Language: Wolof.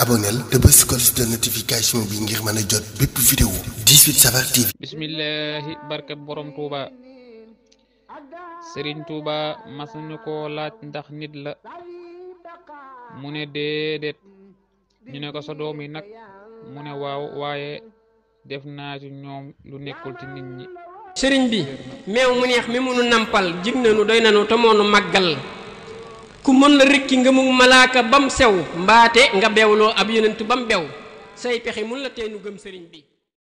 abonneel te bës cloche de notification bi ngir mën a jot bépp vidéo 18 Safar TV bismillahi barkat borom tuuba sëriñ tuuba mas nañu ko laaj ndax nit la mu ne déedéet ñu ne ko sa doom yi nag mu ne waaw waaye def naa ci ñoom lu nekkul ci nit ñi sëriñ bi meew mu neex mi munu nampal jig nanu doy nanu te moonu màggal ku mën la rëkki nga mu malaaka bam sew mbaate nga bewloo ab yonent bam bew say pexe mun la teenu gëm sëriñ bi